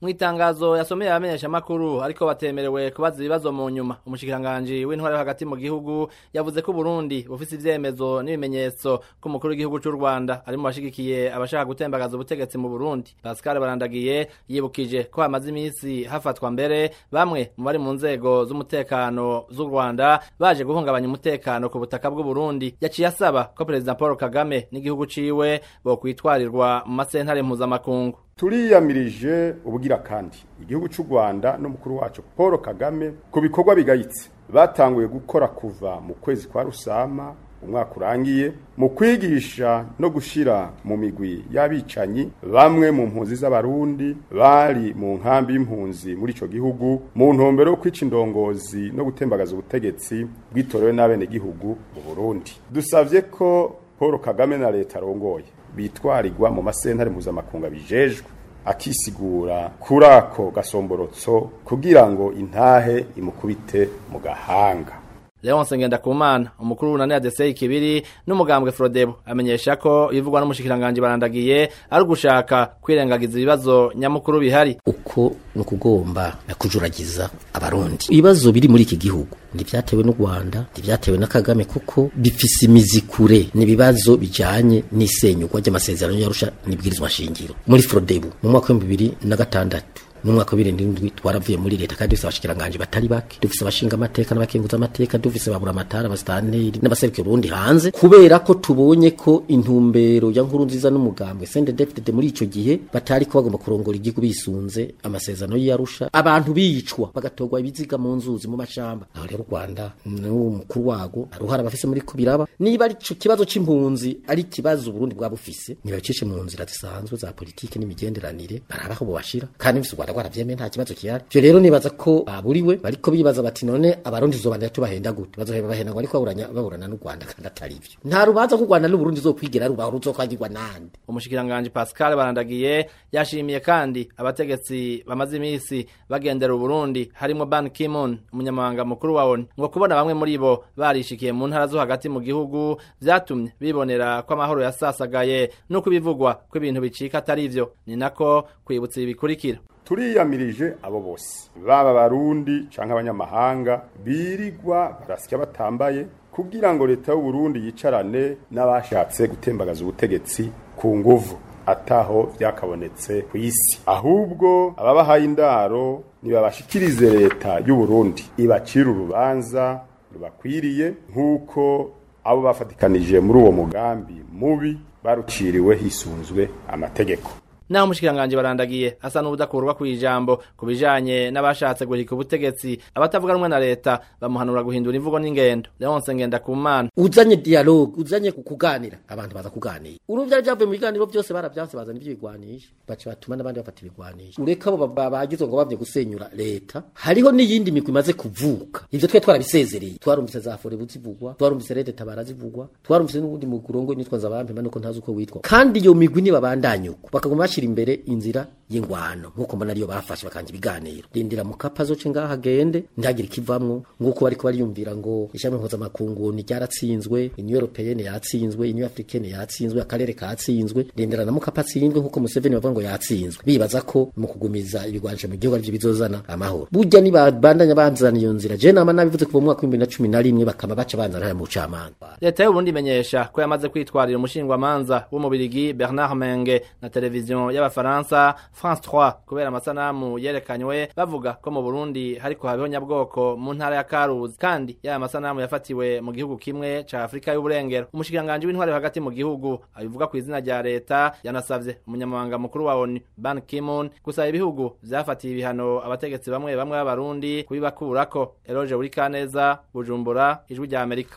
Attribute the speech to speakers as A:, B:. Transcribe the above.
A: mu itangazo yasomeye abamenyesha makuru ariko batemerewe kubaza ibibazo mu nyuma umushikiranganje w'intware hagati mu gihugu yavuze ko Burundi bufise ivyemezo n'ibimenyetso ko umukuru w'igihugu c'u Rwanda ari mu bashigikiye abashaka gutembagaza ubutegetsi mu Burundi Pascal Barandagiye yibukije ko hamaze iminsi hafatwa mbere bamwe mu bari mu nzego z'umutekano z'u Rwanda baje guhungabanya umutekano ku butaka bw'u Burundi yaciye asaba ko President Paul Kagame n'igihugu ciwe bo kwitwarirwa mu masentare mpuzamakungu
B: turiyamirije ubugira kandi igihugu cy'u Rwanda n'umukuru wacu Paul Kagame ku bikorwa bigayitse batanguye gukora kuva mu kwezi kwa Rusama umwaka urangiye mu kwigisha no gushira mu migwi y'abicanyi bamwe mu mpunzi z'abarundi bari mu nkambi y'impunzi muri ico gihugu mu ntumbero yo kwica indongozi no gutembagaza ubutegetsi bwitorewe n'abene gihugu mu Burundi dusavye ko Paul Kagame na leta arongoye bitwarirwa mu masentare mpuzamakungu bijejwe akisigura kuri ako gasomborotso kugira ngo intahe imukubite mu gahanga
A: Leonce Ngendakumana umukuru w'unani ADC kibiri n'umugambwe Frodebo amenyesha ko ibivugwa n'umushikiranganje barandagiye ari gushaka kwirengagiza ibibazo nyamukuru bihari
C: uko nukugomba kujuragiza abarundi ibibazo biri muri iki gihugu ntibyatewe n'u Rwanda ntibyatewe na Kagame kuko bifise imizi kure n'ibibazo bijanye n'isenyugwa ry'amasezerano y'Arusha n'ibwirizwa shingiro muri Frodebo mu mwaka wa 2006 n'umwaka wa 2007 twaravuye muri leta kandi dufise abashikiranganje batari bake dufise abashinga amateka n'abakenguza amateka dufise babura amatara abastanteri n'abaserukira Burundi hanze kubera ko tubonye ko intumbero ya nkuru nziza n'umugambwe CNDD-FDD muri ico gihe batari ko bagomba kurongora igihugu bisunze amasezerano y'Arusha abantu bicwa bagatogwa ibiziga mu nzuzi mu mashamba aho rero Rwanda n'umukuru wago aruhara bafise muri kubiraba niba ari ico kibazo c'impunzi ari kibazo Burundi bwa bufise niba cice mu nzira zisanzwe za politike n'imigenderanire barabaho bobashira kandi bifise Rwanda rwaravyemeye nta kibazo kihari ivyo rero nibaza ko baburiwe bariko bibaza bati none abarundi tuzobandanya tubahenda gute bazoheba bahenda ngo ariko baburanya baburana n'u Rwanda kandi atari ivyo nta rubanza ku Rwanda n'Uburundi zokwigera rubaho ruzokwagirwa nande
A: umushikiranganje Pascal Barandagiye yashimiye kandi abategetsi bamaze imisi bagendera Burundi harimo Ban Ki-moon umunyamabanga mukuru wa ONU ngo kubona bamwe muri bo barishikiye mu ntara zo hagati mu gihugu vyatumye bibonera ko amahoro yasasagaye nuko ibivugwa ko ibintu bicika atari ivyo ni nako kwibutsa ibikurikira
B: turiyamirije abo bose baba barundi canke abanyamahanga birigwa barasya batambaye kugira ngo leta y'u Burundi yicarane n'abashatse gutembagaza ubutegetsi ku nguvu ataho vyakabonetse ku isi ahubwo ababahaye indaro nibabashikirize leta y'u Burundi ibacira urubanza rubakwiriye nk'uko abo bafatikanije muri uwo mugambi mubi baruciriwe hisunzwe amategeko
A: naho umushikiranganje barandagiye asa n'ubudakurwa ku ijambo ku bijanye n'abashatse guhika ubutegetsi abatavuga rumwe na leta bamuhanura guhindura imvugo n'ingendo Leonce Ngendakumana
C: uzanye dialogue uzanye kukuganira abantu baza kuganira uruvya ryavuye mu biganiro byose baravyanse bazana ibyo bigwanisha bace batuma n'abandi bafata ibigwanisha ureka abo bagizwe ngo bavye gusenyura leta hariho n'iyindi migwi imaze kuvuka ivyo twe twarabisezereye twarumvise za fore buzivugwa twarumvise rede tabara zivugwa twarumvise n'ubundi mugurongo nitwa zabampe nuko ntazi uko witwa kandi iyo migwi nibabandanyuko bakaguma bashira imbere inzira y'ingwano nkuko mbona ariyo bafashe bakanje ibiganiro rindira mu kapa zoce ngaha agende ntagire ikivamwo nguko bariko bariyumvira ngo ishami mpuzamakungu ni ryaratsinzwe union européenne yatsinzwe union africaine yatsinzwe akarere katsinzwe rindira na mukapa atsinzwe nkuko Museveni bavuga ngo yatsinzwe bibaza ko mu kugumiza ibigwanisho mu gihugu arivyo bizozana amahoro burya nibabandanya banzana iyo nzira je nama nabivuze kuva mu mwaka w'ibihumbi na cumi na rimwe bakama baca banzana haya mu bucamanza
A: leta y'u Burundi imenyesha ko yamaze kwitwarira umushingwamanza w'umubirigi Bernard Menge na televiziyo y'abafaransa France 3 kubera amasanamu yerekanywe bavuga ko mu Burundi hariko habeho nyabwoko mu ntara ya Karuzi kandi ya masanamu yafatiwe mu gihugu kimwe ca Afrika y'uburengero umushikiranganje w'intware hagati mu gihugu abivuga ku izina rya leta yanasavye umunyamabanga mukuru wa ONU Ban Ki-moon gusaba ibihugu vyafatiye ibihano abategetsi bamwe bamwe b'abarundi kubibakurako Eloge Burikaneza Bujumbura ijwi rya Amerika